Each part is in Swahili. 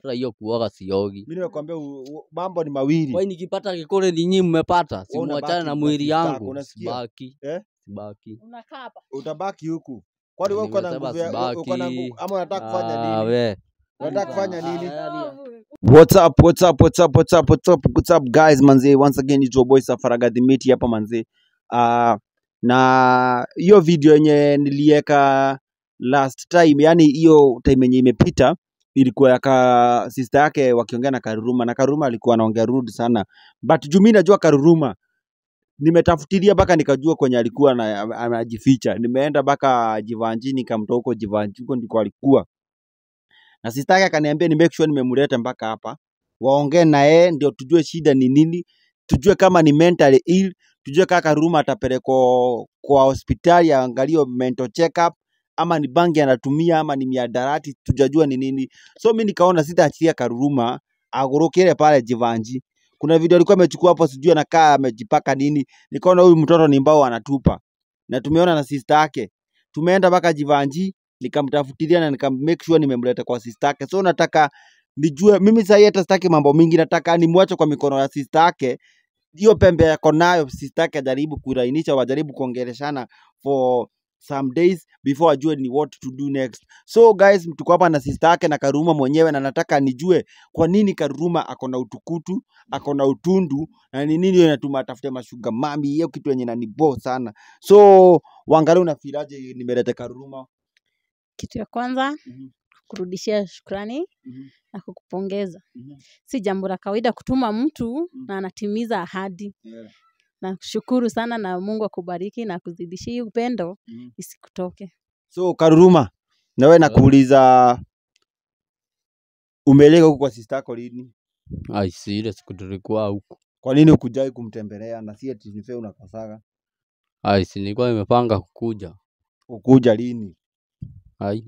hata hiyo kuoga siogi. Mimi nimekwambia u- u- mambo ni mawili. Kwani nikipata kikore ni nyinyi mmepata, si Wewe muachane unabaki na kwa mwili sister yako, yangu, unasikia? sibaki Eh? sibaki. Unakaa hapa. Utabaki huku. Kwani wewe uko na Nimesema nguvu ya- uko na sibaki. nguvu ama unataka kufanya Ah, nini? we. Unataka kufanya Ah, nini? ah, What's up, what's up, what's up, what's up, what's up, what's up guys manze, once again it's your boy Safaraga the Miti hapa manze. Uh, na hiyo video yenye nilieka last time, yani hiyo time yenye imepita ilikuwa ya ka sister yake wakiongea na Karuruma na Karuruma alikuwa anaongea rude sana, but juu mimi najua Karuruma nimetafutilia mpaka nikajua kwenye alikuwa na- anajificha. Nimeenda mpaka Jivanji nikamtoa huko Jivanji, huko ndiko alikuwa na sister yake akaniambia ni make sure nimemleta mpaka hapa waongee na yeye ndio tujue shida ni nini, tujue kama ni mentally ill, tujue kaka Karuruma atapelekwa kwa hospitali aangaliwe mental check up ama ni bangi anatumia ama ni miadarati, tujajua ni nini. So mi nikaona sitaachilia Karuruma agurukire pale Jivanji. Kuna video alikuwa amechukua hapo, sijui anakaa amejipaka nini, nikaona huyu mtoto ni mbao anatupa, na tumeona na sister yake, tumeenda mpaka Jivanji nikamtafutilia na nika make sure nimemleta kwa sister yake. So nataka nijue mimi sasa hata sitaki mambo mingi, nataka nimwache kwa mikono ya sister yake. Hiyo pembe yako nayo sister yake ajaribu kulainisha, wajaribu kuongeleshana for some days before ajue ni what to do next. So guys, tuko hapa na sister yake na Karuma mwenyewe, na nataka nijue kwa nini Karuma ako na utukutu, ako na utundu na ni nini hiyo inatuma atafute mashuga mami. Hiyo kitu yenye inanibo sana. So wangalia, unafilaje nimeleta Karuma? Kitu ya kwanza Mhm. kurudishia shukrani Mhm. na kukupongeza. Mhm. Si jambo la kawaida kutuma mtu Mhm. na anatimiza ahadi. Yeah. Nakushukuru sana na Mungu akubariki na akuzidishie hii upendo Mhm. isikutoke. So Karuruma, na wewe nakuuliza umeleka huku kwa sister yako lini? Ai, si ile siku tulikuwa huku. Kwa nini ukujai kumtembelea na si eti nife unakosaga? Ai, si nilikuwa nimepanga kukuja. Ukuja lini? Ai.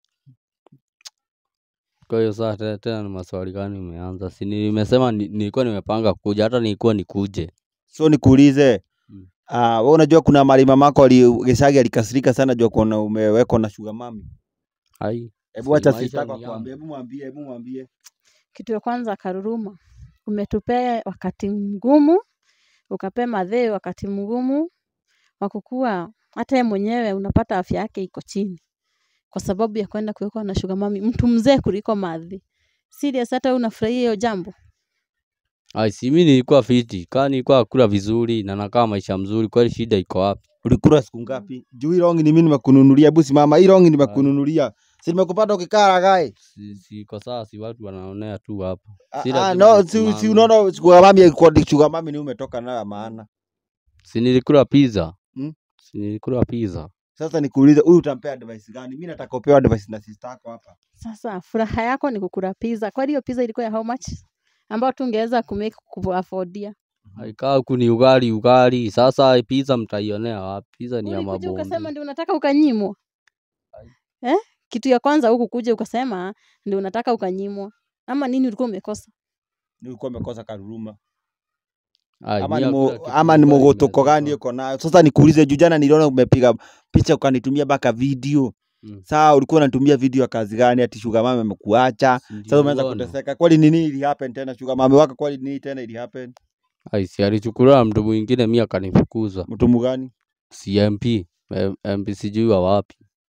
Kwa hiyo saa te- tena ni maswali gani umeanza? Si nimesema ni- nilikuwa nimepanga kukuja, hata nilikuwa nikuje. So nikuulize Mm. ah, wewe unajua kuna mali mamako ali Geshagi alikasirika sana juu kuona umewekwa na sugar mami. Ai, Hebu Si acha maisha sister yako ni akwambie, hebu mwambie, hebu mwambie. Kitu ya kwanza Karuruma, umetupea wakati mgumu, ukapea madhee wakati mgumu wa kukua, hata yeye mwenyewe unapata afya yake iko chini kwa sababu ya kwenda kuwekwa na sugar mami, mtu mzee kuliko madhi. Serious, hata wewe unafurahia hiyo jambo? ai, si mimi nilikuwa fiti, kaa nilikuwa nakula vizuri na nakaa maisha mzuri, kweli shida iko wapi? Ulikula siku ngapi? Juu hii rongi ni mimi nimekununulia, hebu simama. Hii rongi nimekununulia. Si nimekupata ukikaa ragai. Si, si kwa sasa si watu wanaonea tu hapa. Ah, Si ah, lazima no, si, si nisimame. unaona sugar mami kwa sugar mami ni umetoka nayo ya maana. Si nilikula pizza. Mm. Si nilikula pizza. Sasa nikuulize, huyu utampea advice gani? Mimi nataka upewe advice na sister yako hapa. Sasa furaha yako ni kukula pizza. Kwani hiyo pizza ilikuwa ya how much? Ambayo tungeweza kumake kuaffordia. Aikaa huku ni ugali ugali. Sasa pizza mtaionea wapi? Pizza ni ya Ulikuja ukasema mabombi. ndio unataka ukanyimwa. Eh? Kitu ya kwanza huku kuja ukasema ndio unataka ukanyimwa. Ama nini ulikuwa umekosa? Nilikuwa nimekosa karuruma. Ai, Ama mi ni hakuna mo, kitu ama ni nilikuwa mogotoko gani nimekosa. uko nayo? Sasa nikuulize, juu jana niliona umepiga picha ukanitumia mpaka video. Mm. Saa ulikuwa unatumia video ya kazi gani? Ati sugar mama amekuacha. Si Sasa umeanza niliona. kuteseka. Kwani nini ili happen tena? Sugar mama wako kwani nini tena ili happen? Ai, si alichukuliwa na mtu mwingine, mi akanifukuza. Mtu mgani? Si MP. M- MP sijui wa wapi.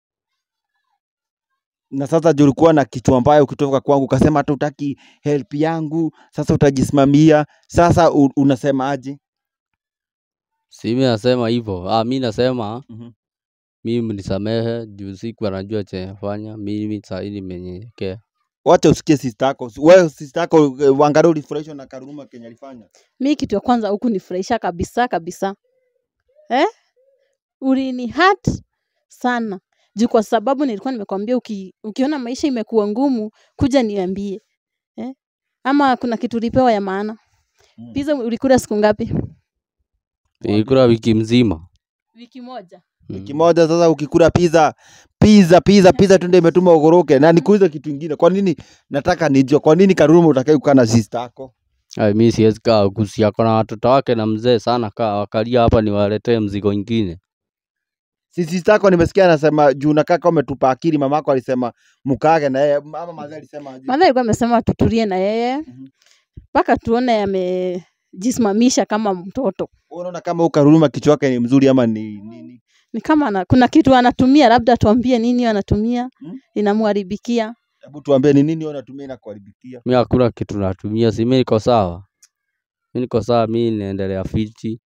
na sasa juu ulikuwa na kichwa mbaya ukitoka kwangu ukasema hata utaki help yangu, sasa utajisimamia. Sasa u- unasema aje? Si mi nasema hivyo. Ah, mi nasema Mhm. mimi mnisamehe juu siku anajua chenye nafanya. Mimi sahii nimenyenyekea. Wacha usikie sister yako. Wewe sister yako eh, uangalie ulifurahishwa na Karuma Kenya alifanya. Mi kitu ya kwanza huku nifurahisha kabisa kabisa. Eh? Ulini hurt sana. Juu kwa sababu nilikuwa nimekwambia uki, ukiona maisha imekuwa ngumu kuja niambie. Eh? Ama kuna kitu ulipewa ya maana. Mm. Pizza ulikula siku ngapi? Nilikula wiki mzima. Wiki moja. Wiki Mm. moja sasa ukikula pizza pizza pizza pizza tu ndio imetuma ugoroke. Na nikuulize kitu kingine. Kwa nini nataka nijue kwa nini Karuma utakaye kukaa na sister yako? Ai, mi siwezi kaa huku, si ako na watoto wake na mzee sana, kaa wakalia hapa niwaletee mzigo ingine. si sister yako nimesikia anasema juu na kaka umetupa akili mamako alisema mkage na yeye mama mazee alisema aje? Madha alikuwa amesema tutulie na yeye Mhm. mpaka tuone amejisimamisha kama mtoto. Wewe unaona kama ukaruruma kichwa yake ni mzuri ama ni nini Ni kama ana, kuna kitu anatumia, labda tuambie nini anatumia Hmm? inamharibikia. hebu tuambie ni nini wewe unatumia na kuharibikia Mi hakuna kitu natumia, si mi niko sawa, mi niko sawa, mi naendelea fiti.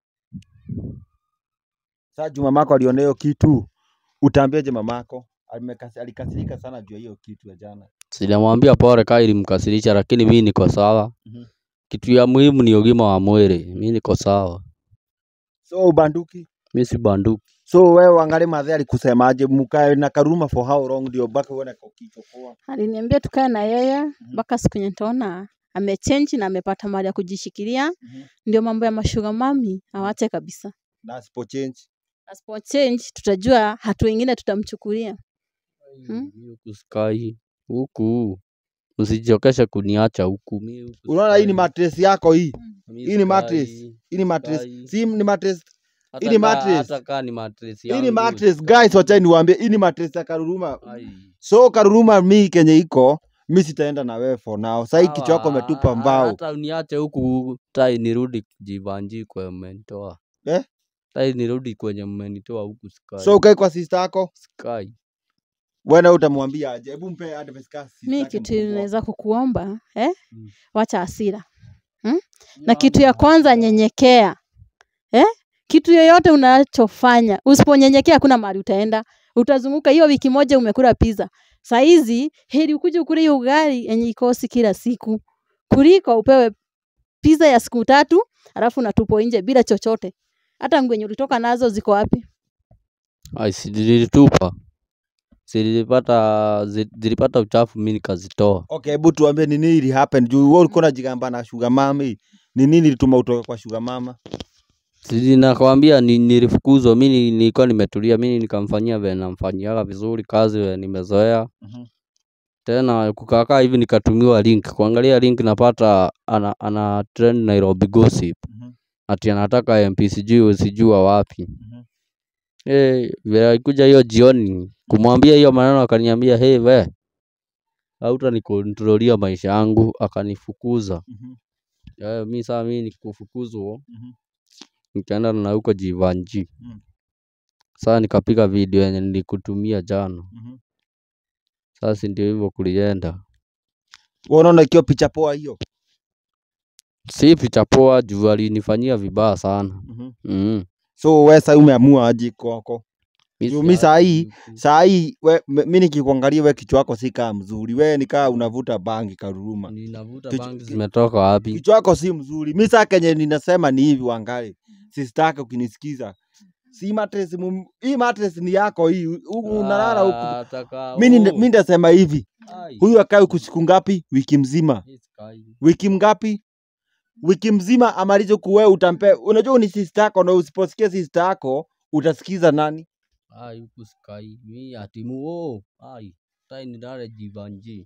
sasa juu mamako aliona hiyo kitu utaambiaje mamako Alimekasi- alikasirika sana juu ya hiyo kitu ya jana Sijamwambia pole kaa ilimkasirisha, lakini mi niko sawa. Mhm. Kitu ya muhimu ni ugima wa mwili, mi niko sawa, so ubanduki mi si banduki. so wewe uangalie madhe alikusemaje mkae na karuma for how long ndio mpaka uone kichokoa Aliniambia tukae na yeye mpaka siku yenye nitaona amechange na amepata mahali ya kujishikilia, Mhm. ndio mambo ya mashuga mami awache kabisa. na asipo change Asipo change tutajua hatua ingine tutamchukulia. Hmm? Mi huku sikai huku, msichokeshe kuniacha huku. mi huku unaona hii ni sikai. mattress yako hii Mi hii ni mattress. sikai. hii ni mattress Sikai. si ni mattress Hata hii ni kaa- mattress. hata kaa ni mattress hii ni yangu, mattress sikai. guys wacha niwaambie hii ni mattress ya karuruma Ai. so karuruma mi kenye iko mi sitaenda na wewe for now sahii kichwa yako Sawa, umetupa a- mbao Hata uniache huku tai nirudi jivanji kwenye mmenitoa. Eh? Tai nirudi kwenye mmenitoa huku sikai. so ukae kwa sister yako sikai. wena utamwambia aje hebu mpe advice ka sister Mi yake kitu mkubwa. naweza kukuomba eh? Mm. Wacha hasira hmm? Na kitu ya kwanza nyenyekea eh? Kitu yoyote unachofanya usiponyenyekea, hakuna mahali utaenda, utazunguka. Hiyo wiki moja umekula pizza, saa hizi heri ukuje ukule hiyo ugali yenye ikosi kila siku kuliko upewe pizza ya siku tatu alafu unatupwa nje bila chochote. Hata nguo yenye ulitoka nazo ziko wapi? Ai, si nilitupa. Si nilipata zi- zilipata uchafu mimi nikazitoa. okay hebu tuambie ni nini ili happen juu wewe ulikuwa unajigamba na sugar mama ni nini ilituma utoke kwa sugar mama Si nakwambia ni, nilifukuzwa mimi nilikuwa nimetulia mimi nikamfanyia vile namfanyiaga vizuri kazi vile nimezoea. Mhm. Tena kukakaa hivi nikatumiwa link. Kuangalia link napata ana, ana trend Nairobi gossip. Mhm. Ati anataka MP sijui sijua wapi. Mhm. Eh, vile alikuja hiyo jioni kumwambia hiyo maneno akaniambia hey we hautanikontrolia maisha yangu akanifukuza. Mhm. Eh, mi saa mi nikufukuzwa Mhm. nikaenda na huko Jivanji. Mm. Sasa nikapiga video yenye nilikutumia jana. Mhm. Sasa ndio hivyo kulienda. Wewe unaona ikiwa picha poa hiyo Si picha poa juu alinifanyia vibaya sana. Mhm. Mm. so wewe sasa umeamua aje kwako Mi Juu mi si- saa hii saa hii we- me- mi nikikuangalia we kichwa wako si kaa mzuri we nikaa unavuta bangi karuruma Ninavuta Kichwa- bangi ki- zimetoka wapi? kichwa wako si mzuri mi saa kenye ninasema ni hivi wangali sistake ukinisikiza si mattress mum- hii mattress ni yako hii huku unalala huku Ah, taka- mi ninde- oh. mi ndasema hivi Ai, huyu akae huku siku ngapi wiki mzima mi sikai. wiki mgapi wiki mzima amalize kuwe utampe unajua ni sister yako na usiposikia sister yako utasikiza nani Ai, huku sikai. Mi atimu oh. Ai, tai nilale Jivanji.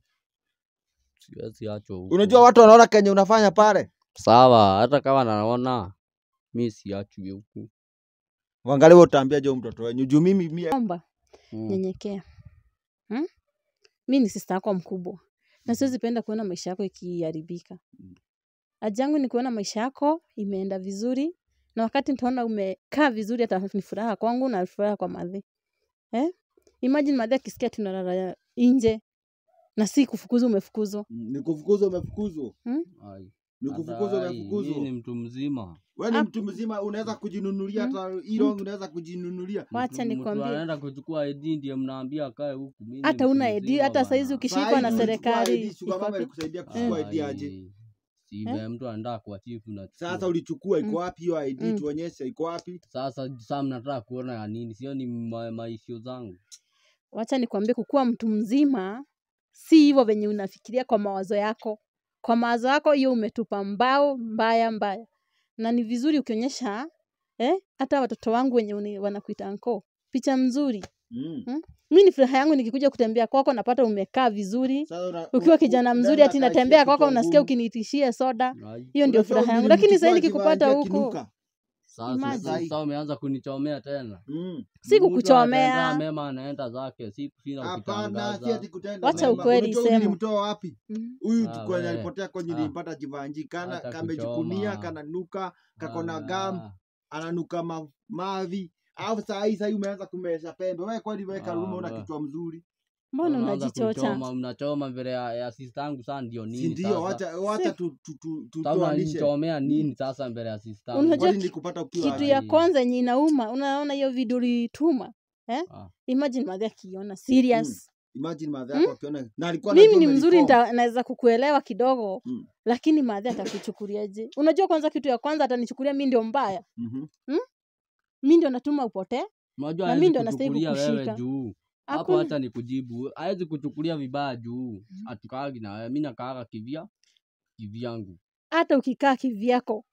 Siwezi achwa huko. unajua watu wanaona kenye unafanya pale Sawa, hata kama naona mi siachwi huku. wangalia utaambia jo mtoto wenyu juu mimi mie Omba Mm. nyenyekea. Hmm? Mi ni sister yako mkubwa na siwezi penda kuona maisha yako ikiharibika. Haja yangu ni kuona maisha yako imeenda vizuri, na wakati nitaona umekaa vizuri, hata ni furaha kwangu na furaha kwa madhe. Eh? Imagine madhe akisikia tunalala nje na si kufukuzwa, umefukuzwa. nikufukuzwa umefukuzwa Ai. nikufukuzwa Hata ai, mi umefukuzwa ni mtu mzima. we ni Ah. mtu mzima unaweza kujinunulia Mm. hata hilo unaweza kujinunulia Wacha Mtu- mtu nikwambie. anaenda kuchukua ID ndiye mnaambia akae huku. Mi ni Hata mtu una ID, mzima hata saizi bana. ukishikwa Saa na hii ulichukua serikali ID, sugar iko mama wapi? alikusaidia kuchukua ID aje Ai, Si vile mtu anaenda kwa chifu na sasa ulichukua iko Mm. wapi hiyo ID Mm. tuonyeshe iko wapi sasa sasa mnataka kuona ya nini? Sio ni ma, maisho zangu. wacha nikwambie, kukuwa mtu mzima si hivyo venye unafikiria kwa mawazo yako. Kwa mawazo yako hiyo umetupa mbao mbaya mbaya, na ni vizuri ukionyesha eh, hata watoto wangu wenye uni- wanakuita anko picha mzuri. mm. Mi ni furaha yangu nikikuja kutembea kwako, napata umekaa vizuri Sasa una- ukiwa u- kijana u- mzuri, nenda ati kaa natembea kichwa kwako, unasikia ngumu. ukinitishia soda. Ai, Hiyo ndio Unajua furaha yangu, nilimchukua lakini sasa akivaa nikikupata ID huko akinuka. Sasa Imagine. sasa umeanza kunichomea tena. Mm. Si Mtu kukuchomea. atenda mema anaenda zake, si kushinda Hapana, si ukitangaza. ati kutenda Wacha mema. ukweli Unajua huyu isemwe. nilimtoa wapi? Mhm. Huyu Ah, kwenye we. alipotea kwenye Ah. nilimpata jivanji kana Hata kamejikunia kuchoma. kananuka kakona gam Ah, ananuka ma, mavi alafu saa hii saa hii umeanza kumesha pembe wewe kwani wewe Karuma Ah, una we. kichwa mzuri mbona unaanza unajichocha kuchoma, Mnachoma mbele ya, ya sister yangu sasa ndio si nini ndio sasa? wacha wacha tu tu tu tu Sasa tuanishe unanichomea nini sasa mbele ya sister yangu? Unajua kwani ki- nilikupata ukiwa kitu wapi? ya Ai. kwanza yenye inauma unaona hiyo video ulituma eh? Ah. imagine madhi akiona serious imagine madha yako akiona na alikuwa mimi anajua ni mzuri umeniform. nita- naweza kukuelewa kidogo Mm. lakini madhi atakuchukuliaje unajua kwanza kitu ya kwanza atanichukulia mi ndio mbaya Mhm. mi ndio natuma upotee Unajua Na hawezi mimi ndo nastahili kuchukulia wewe kukushika. juu. Hapo Hakuna- hata nikujibu. Hawezi kuchukulia vibaya juu. Atukaagi na wewe. Mimi nakaaga kivya kivyangu. hata ukikaa kivyako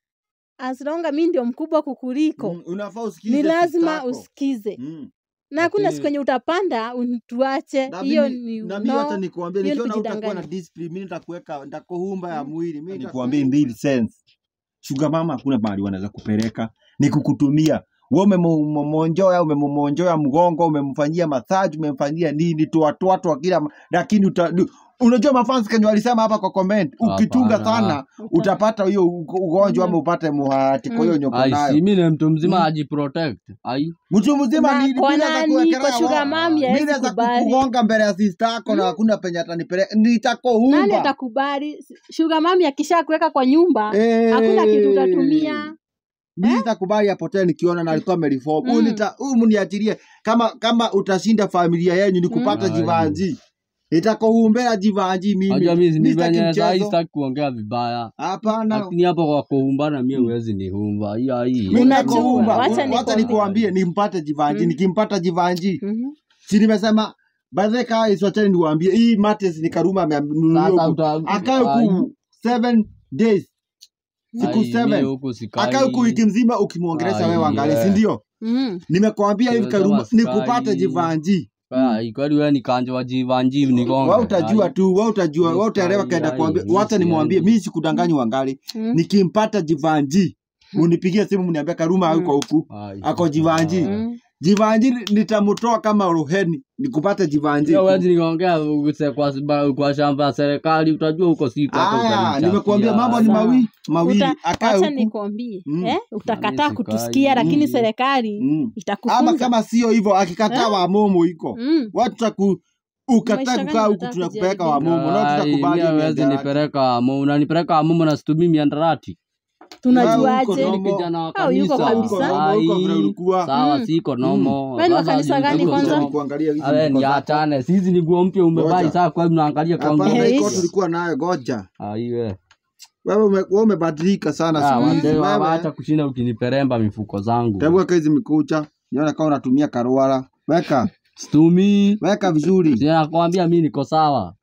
asronga mi ndio mkubwa kukuliko Mm, unafaa usikize ni sister lazima yako. usikize Mm. na hakuna Lakini- siku yenye utapanda unituache Na hiyo mimi- ni na mimi hata no. nikuambia hiyo ni nikiona utakuwa na kujidanganya. discipline mimi nitakuweka nitakuhumba ya Mm. mwili mimi Mm. nikuambia mbili sense sugar mama hakuna mahali wanaweza kupeleka ni kukutumia wewe umemonjoya umemonjoya mgongo umemfanyia massage umemfanyia nini toatoa kila ma- lakini uta, du- unajua mafans kenye walisema hapa kwa comment ukichunga Hapana. sana utapata hiyo ugo- ugonjwa ama upate muhati kwa hiyo nyoko Ai, si nayo mimi ni mtu mzima Mm. ajiprotect. Ai. mtu mzima Na ni kwa mimi naweza nani kuwekelea kwa sugar wa- mami mimi hawezi naweza kubali kukugonga mbele ya sister yako na hakuna penye atanipeleka nani nitakohumba atakubali sugar mami akisha kuweka kwa nyumba hakuna kitu utatumia mimi nitakubali apotee nikiona na alikuwa amereform huyu Mm. nita huyu mniachilie kama kama utashinda familia yenyu ni kupata Mm. jivanji nitakohumbea jivanji mimi Unajua mimi ni Mimi sitaki venye sasa mchezo sitaki kuongea vibaya. hapana Lakini hapo kwa kuumbana mimi Mm. huwezi nihumba. Hii hii. Mimi Unajua, nitakohumba. wacha wacha nikwambie. nikuambie nimpate jivanji Mm. nikimpata jivanji Mhm. si nimesema baadhi kaa iswachani niwaambie hii mates ni karuma Sasa amenunulia uta akae ai, huku seven days siku ai, mimi seven huku sikai. akae huku wiki mzima ukimwongelesha Ai, wewe angalie yeah. si ndio Mhm. nimekwambia hivi Sasa karuma maskai. nikupate jivanji Ai, kweli wewe ni kanjo wa jivanji nigonge. wewe utajua Ai. tu wewe utajua Yes, wewe utaelewa ai, kaenda ai, kuambia mi wacha nimwambie siendi. mimi sikudanganyi wangali Mhm. nikimpata jivanji munipigie simu mniambia karuma Mm. yuko huku Ai. ako jivanji Ah. Mhm. jivanji nitamtoa kama roheni nikupate jivanji Sio huwezi niongea uguse kwa sababu- kwa shamba ya serikali utajua huko siku hapo aya utanichapia. nimekuambia mambo ni Sawa. mawili mawili Uta- akae wacha huku nikwambie Mm. eh? utakataa sikai. kutusikia lakini Mm. serikali Mm. ama itakufunza kama sio hivyo akikataa Eh? wamomo iko Mm. watu taku ukataa Maisha gani kukaa huku unataka tunakupeleka kujaribia? wamomo na Ai, tutakubali mimi huwezi miadarati. nipeleka Amu, unanipeleka Amumu na situmii miandarati. tunajuaje Wewe Mimi uko ni kijana wa Au yuko kanisa. Uko kabisa. nomo, uko vile Ai, ulikuwa Sawa, Mm. siko nomo. Wewe ni wa Sasa kanisa juu- gani juu- kwanza? juu- kuangalia hizi Awe miko ni zako. achane. Hizi ni nguo mpya umebai Ngoja. sasa kwa hiyo mnaangalia kwangu. Hapana, Eh, iko hizi. tulikuwa nayo goja. Ai we. Wewe ume- wewe umebadilika sana Ah, siku hizi. wazee wa- Wewe Wacha kushinda ukiniperemba mifuko zangu. hebu weka hizi mikucha. Niona kama unatumia karuara. Weka, Situmii. weka vizuri. Sina nakwambia mimi niko sawa.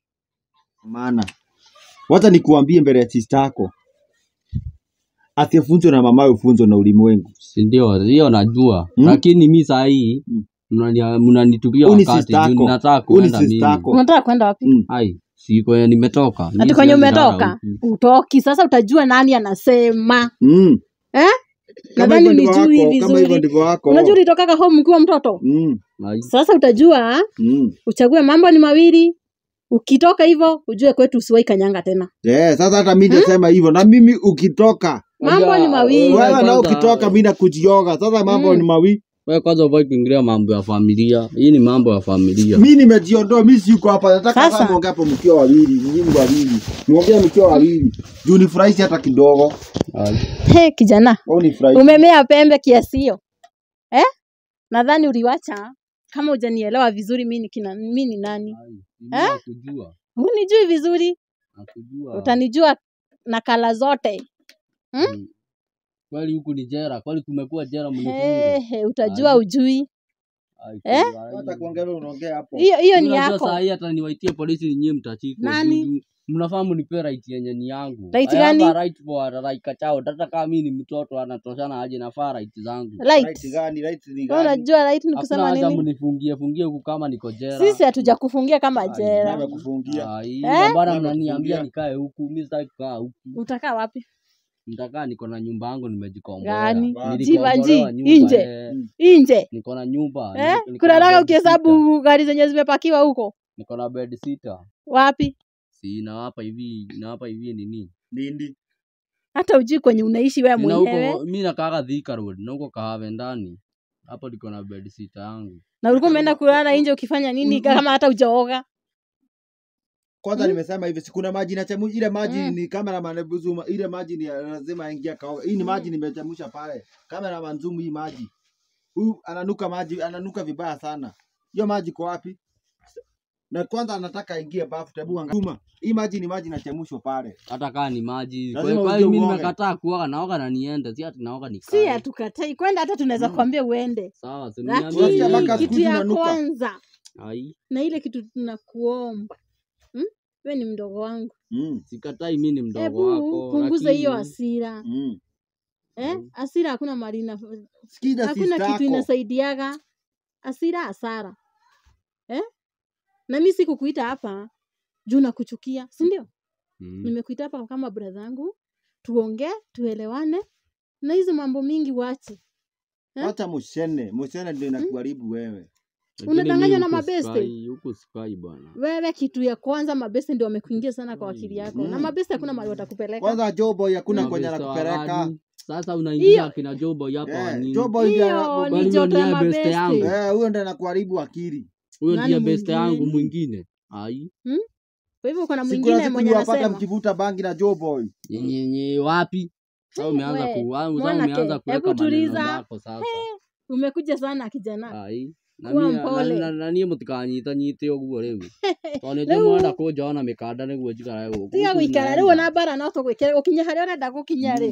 Maana wacha nikuambie mbele ya sister yako. Asiyefunzwa na mamaye ufunzwe na ulimwengu. Si ndio? Hiyo najua. Mm. Lakini mimi saa hii Mm. mnani- mnanitupia Huyu ni wakati sister juu yako. ninataka Huyu ni kuenda sister mimi. yako. unataka kwenda wapi Mm. Ai, si kwenye nimetoka. ati Mimi kwenye siwezi lala umetoka huku. utoki sasa utajua nani anasema Mm. eh? Kama nadhani hivyo ndivyo ulijui wako, kama hivyo vizuri ndivyo wako. unajua ulitokaga home ukiwa mtoto Mm. Ai. sasa utajua Mm. uchague mambo ni mawili ukitoka hivyo ujue kwetu usiwai kanyanga tena Yeah, sasa hata mimi nasema hivyo na mimi ukitoka mambo ni Unajua, mawili wewe wewe na kwanza- ukitoka mimi nakujioga. Sasa mambo Mm. ni mawili. Wewe kwanza ufai kuingilia mambo ya familia. Hii ni mambo ya familia. Mimi nimejiondoa, mimi siko hapa. Nataka Sasa. sasa muongee hapo mkiwa wawili, nyinyi wawili. Muongee mkiwa wawili. Juu nifurahishi hata kidogo. Ai. He, kijana Au nifurahishi. umemea pembe kiasi hiyo eh? nadhani uliwacha kama hujanielewa vizuri mi ni kina mi ni nani Ai. Mimi Eh? nakujua. hunijui vizuri Nakujua. utanijua na kala zote Hmm? Mm. Kweli huku ni jera, kweli kumekuwa jera He, mnifunge. he, utajua Ai. ujui Ai, Eh? kweli, Hata ai. kuongea wewe unaongea hapo. hiyo hiyo ni Unajua yako saa hii hata niwaitie polisi ni nyie mtachikwa. Nani? juu- juu Mnafaa mnipe right yenye ni yangu. Right I have gani? a right for a right kachao. Hata kama mimi ni mtoto anatoshana aje nafaa right zangu. right Right gani? Right ni Wewe gani? unajua right ni Hakuna kusema haja nini mnifungie fungie huku kama niko jera. sisi hatujakufungia kama Ai, jera Nimekufungia. Ai, Eh? na bwana Nani mnaniambia amekufungia? nikae huku, mimi sitaki kukaa huku. utakaa wapi Nitakaa niko na nyumba yangu nimejikomboa. Gani? Nilikombolewa Jivanji, nyumba, nje. eh, Inje. Niko na nyumba. Eh? niko- niko Kuna na raga bed ukihesabu gari zenye zimepakiwa huko. sitter. Niko na bed sitter. Wapi? Si nawapa hivi, nawapa hivi nini? Lindi. Hata ujui kwenye unaishi wewe Nina mwenyewe. huko mimi nakaaga Thika Road na huko Kahave ndani. Hapo niko na bed sitter yangu. Na ulikuwa umeenda kulala nje ukifanya nini Mm, kama hata hujaoga? Kwanza Mm. nimesema hivi, si kuna maji nachemsha. Ile maji Mm. ni cameraman Buzuma, ile maji ni lazima aingia kaoga. Hii ni maji nimechemsha pale. Cameraman Zoom, hii maji. Huyu ananuka maji, ananuka vibaya sana. Hiyo maji kwa wapi? Na kwanza anataka aingie bafu tabu Zuma. Hii maji ni maji nachemshwa pale. Hata kaa ni maji. Kwa Lazima kwa uje hiyo mimi uoge. nimekataa kuoga, naoga na niende. Si ati naoga Si nikae. hatukatai kwenda, hata tunaweza Mm. kuambia uende, Sawa, si Unasikia lakini mpaka mniambie. siku kitu ya zinanuka. kwanza Ai, na ile kitu tunakuomba hmm? We ni mdogo wangu, Mm. sikatai mimi ni mdogo hebu wako. punguza hiyo lakini- hasira Mm. eh? Mm. Hasira hakuna mali ina Sikiza hakuna sister kitu yako. inasaidiaga. Hasira hasara eh? Na mimi sikukuita hapa juu nakuchukia, si ndio? Mm. Nimekuita hapa kama brother yangu, tuongee, tuelewane na hizo mambo mingi wache. Eh? Wacha mushene, mushene ndio inakuharibu wewe. Lakini Unadanganywa mimi na huku mabeste. sikai- Huku sikai bwana. Wewe kitu ya kwanza mabeste ndio wamekuingia sana kwa akili yako, na Mm. mabeste hakuna mahali watakupeleka. Kwanza Joboy hakuna Na kwenye beste wa anakupeleka. gani? Sasa unaingia Hiyo- akina Jobo hapa wa Eh, nini? Joboy ndiye Hiyo ana- ni Kwani joto ya huyo ni beste yangu? mabeste. Eh, huyo ndiye anakuharibu akili. Huyo Nani ndiye beste mwingine? yangu mwingine. Ai, Kwa hivyo kuna Siku mwingine na siku mwenye niwapata anasema mkivuta bangi na Joboy. nyenye wapi? Sasa Hey, umeanza we, ku sasa mwanake, umeanza kuweka hebu maneno tuliza. zako sasa. umekuja sana kijana. Ai. Na Kuwa mimi- na- mpole. na- na niĩ mũtikanyita nyite ũguo rĩu tondũ nĩ Rĩu- mwenda kũnjoona mĩkanda nĩguo njikarae gũkũ Tiga Huku guikara zinaenda. rĩu ona bara no tũgwĩkĩre gũkinya harĩa ũrenda gũkinya rĩ. Mm.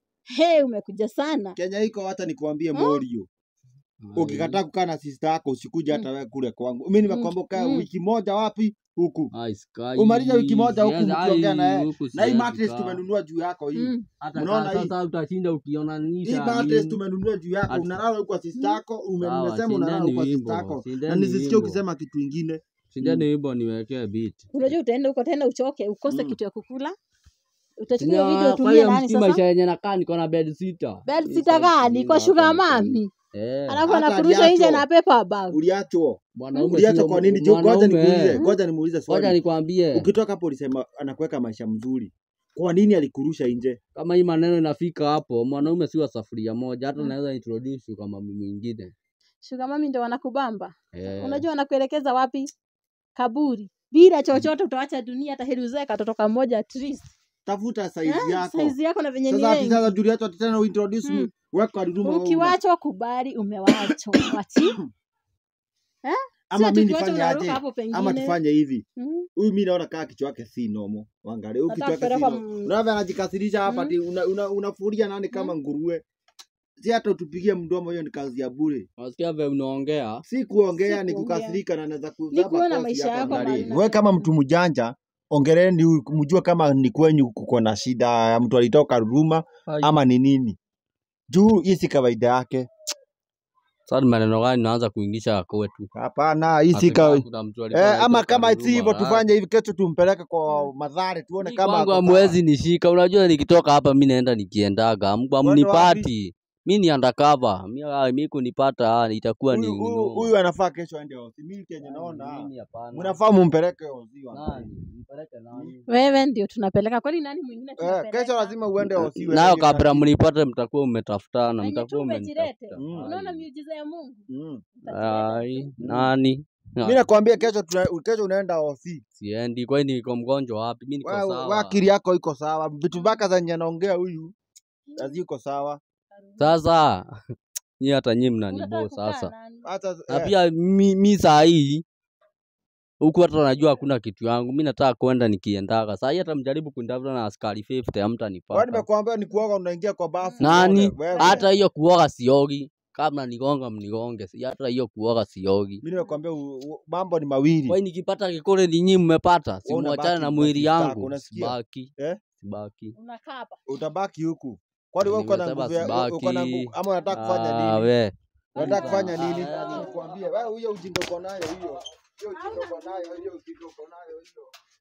He, umekuja sana. Kenya iko hata nikuambie Hmm? Morio. Ai. Ukikataa kukaa na sister yako usikuje hata Mm. wewe kule kwangu. Mimi nimekwambia ukae Mm. wiki moja wapi? Huku. Ai, sikai. Umaliza wiki moja huku Siwezi- mkiongea na ai, yeye. huku Na hii siwezi mattress kaa. tumenunua juu yako hii. Mm. Hata Unaona kaa hii? sasa utashinda Hii ukionanisha mattress nini. tumenunua juu yako. Ati- Unalala huko kwa sister yako, ume- Sawa, nimesema unalala huko kwa shindeni sister wimbo, yako. Na shindeni nisisikie wimbo. ukisema kitu ingine. Shindeni wimbo niwekee beat. Unajua utaenda huko tena uchoke, ukose Mm. kitu ya kukula. Utachukua hiyo video Nya, Kwa utumie hiyo nani msi sasa? maisha yenye nakaa niko na bed sitter. Bed Hii sitter sasa gani? Kwa ujinga sugar hapa ni mami. Eh. Alafu Hata anakurusha nje aliachwa. na paper bag. Uliachwa. Mwanaume Uliacha sio kwa nini? Jo, Ngoja mwanaume. nikuulize, ngoja nimuulize Ngoja swali. nikwambie Ukitoka hapo ulisema anakuweka maisha mzuri. Kwa nini alikurusha nje? kama hii maneno inafika hapo, mwanaume si wa safuria moja, hata Mm. naweza introduce kama mwingine. Sugar mami ndio wanakubamba. Eh. Unajua wanakuelekeza wapi? Kaburi. Bila chochote utawacha dunia hata heri uzae katoto kamoja at least. Tafuta saizi Eh, yako. Saizi yako na venye ni Sasa ati sasa wengi. Juliet ati tena uintroduce Mm. me. Weka aliduma wewe una. Ukiwachwa kubali umewachwa. Wachi. Eh? Ama Sio mimi tukiwacha nifanye unaruka aje? hapo pengine. Ama tufanye hivi. Mm. Huyu mimi naona kaa kichwa yake si nomo. Waangalie huyu Nataka kichwa yake si kupelekwa nomo. m- Unaona anajikasirisha hapa Mm. ati una, una, unafuria nani kama nguruwe. Si hata utupigie mdomo hiyo ni kazi ya bure. Unasikia vile unaongea? Si kuongea Si ni kuongea. kukasirika na naweza Ni kuzaba kuona kofi maisha hapa yako ndani. mahali Wewe kama unataka. mtu mjanja ongeleni huyu mjue kama ni kwenyu kuko na shida ya mtu alitoka Ruruma ama ni nini. Juu hii si kawaida yake. Sasa ni maneno gani naanza kuingisha kwetu? Hapana, hii si Ati kawaida. kama kuna mtu alikuwa Eh, ama anaitwa kama si Karuruma, hivyo ah. tufanye hivi, kesho tumpeleke kwa madhare tuone Mimi kama kwangu ako hamwezi nishika. Unajua nikitoka hapa mi naenda nikiendaga, mko Uende hamnipati. Mi ni undercover. Mi, ah, mi kunipata ah, itakuwa ni Huyu- huyu noma. huyu anafaa kesho aende hosi. Mimi kenye Nani, naona mimi hapana. mnafaa mumpeleke hosi. wa- Nani? Mpeleke nani? Wewe ndio tunapeleka. Kwani nani mwingine Eh, tunapeleka? kesho lazima uende hosi. wewe Nayo ndio kabla unajua. mnipate mtakuwa mmetafutana, Wenye tu mtakuwa umejilete. mmenitafuta. Mm. Unaona Ai. miujiza ya Mungu? Mm. Utajileta Ai, tu. nani? Mimi nakwambia kesho tuna, kesho unaenda hosi. Siendi, kwani niko mgonjwa wapi? Mi niko Wewe wewe sawa. akili yako iko sawa. Vitu mpaka zenye anaongea huyu haziko sawa. Sasa nyi hata nyi Unataka mnanibo kukaa sasa. nani? Hata Na eh, pia mi, mi saa hii huku hata najua hakuna kitu yangu, mi nataka kwenda nikiendaga. Saa hii hata mjaribu kunitafuta na askari 50 wewe hamtanipata. nimekuambia ni kuoga unaingia kwa bafu. Nani? uoge, wewe. Hata hiyo kuoga siogi. Kama nigonga mnigonge, si hata hiyo kuoga siogi. Mimi nimekuambia u- u- mambo ni mawili. Kwa hiyo nikipata kikole ni nyinyi mmepata, si Wewe muachane unabaki na kwa mwili sister yako, yangu. unasikia? Sibaki. Eh? Sibaki. Unakaa hapa. Utabaki huku. Kwani wewe uko na Nimesema nguvu ya- uko na sibaki. nguvu ama unataka kufanya Ah, nini? we. Unataka Ah, kufanya ah, nini? ah. Nikwambie wewe huyo ujinga uko nayo hiyo. Hiyo ujinga uko nayo hiyo ujinga uko nayo hiyo.